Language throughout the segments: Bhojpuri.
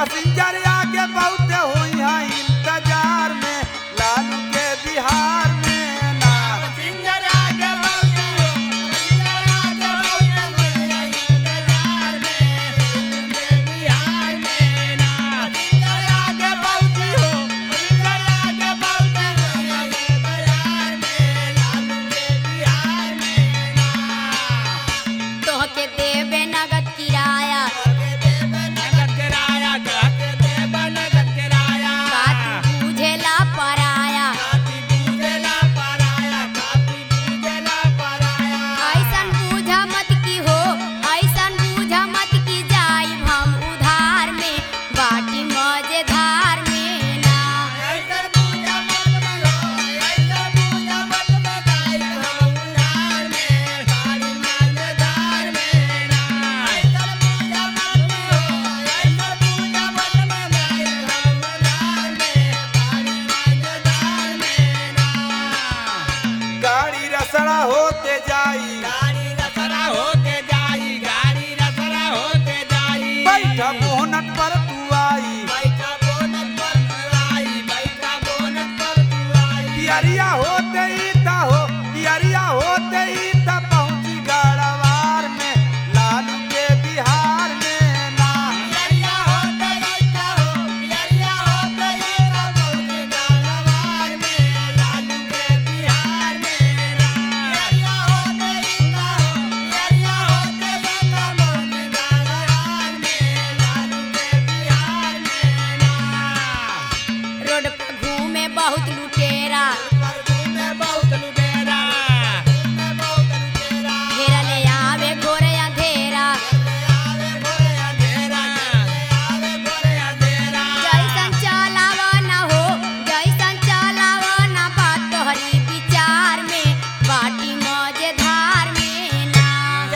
पैसेंजर आगे बहुत हुई है इंतजार में लालू के बिहार में ना तोहके देबे नगद किराया का तू बुझेला पराया ऐसन बूझा मत की हो ऐसन बूझा मत की जाई हम उधार में बाटी मजेदार में ना गाड़ी रसड़ा होते जाई बैठा मोहनट पर तू आई पियरिया होते ही ता हो पियरिया होते ही ता पहुंची गढ़वार में लालू के बिहार में ना रोड पर घूमे बहुत लुटेरा घेरा ले आवे घोरे अंधेरा जैसन चलावा ना हो जैसन चलावा ना बात तोहरी विचार में बाटी मजेदार में ना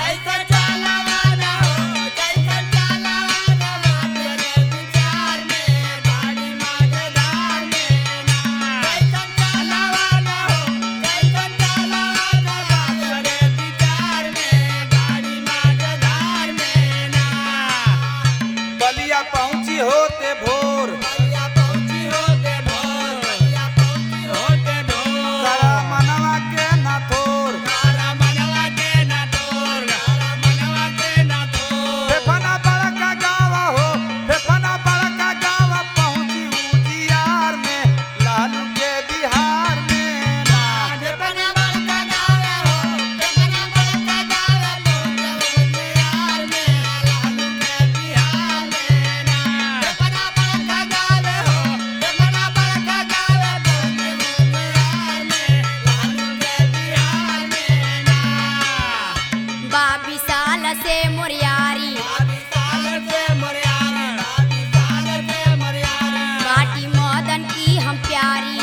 बलिया पहुंची होते भोर तारा मनवा के ना थोर फेफना बड़का गावा हो फेफना बड़का गावा पहुंची उजियार में लालू के बिहार में ना बा विशाल से मोरियारी बाटी मदन की हम प्यारी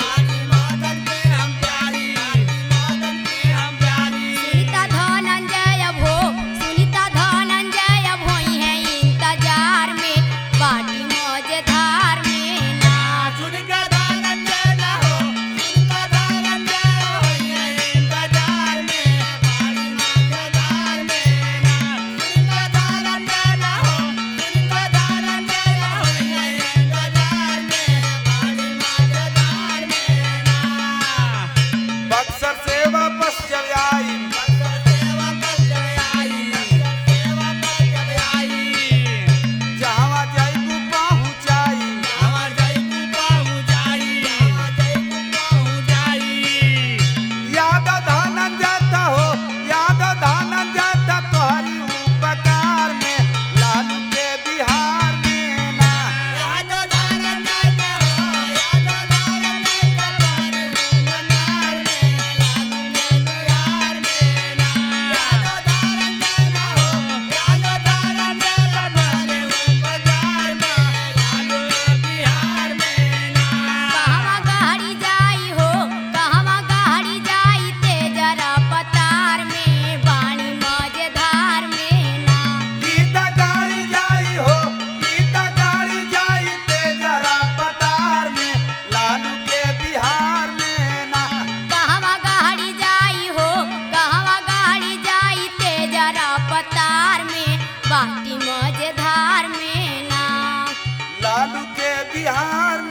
सुनीता धनंजय अब हो सुनीता धनंजय अब होई है इंतजार में बाटी मजेदार में ना बक्सर से वापस चल आई जहां जाइबू पहुंचाई याद धनंजय ता हो याद धनंजय ता तोहरी उपकार में लालू के बिहार में ना कहवा गाड़ी जाई हो कहवा गाड़ी जाई ते जरा पतार में बाणी मजेदार में ना गीता गाड़ी जाई हो गीता गाड़ी जाई ते जरा पतार में लालू के बिहार में ना कहवा गाड़ी जाई हो कहवा गाड़ी जाई ते जरा पतार में बाटी मजेदार में ना लालू बिहार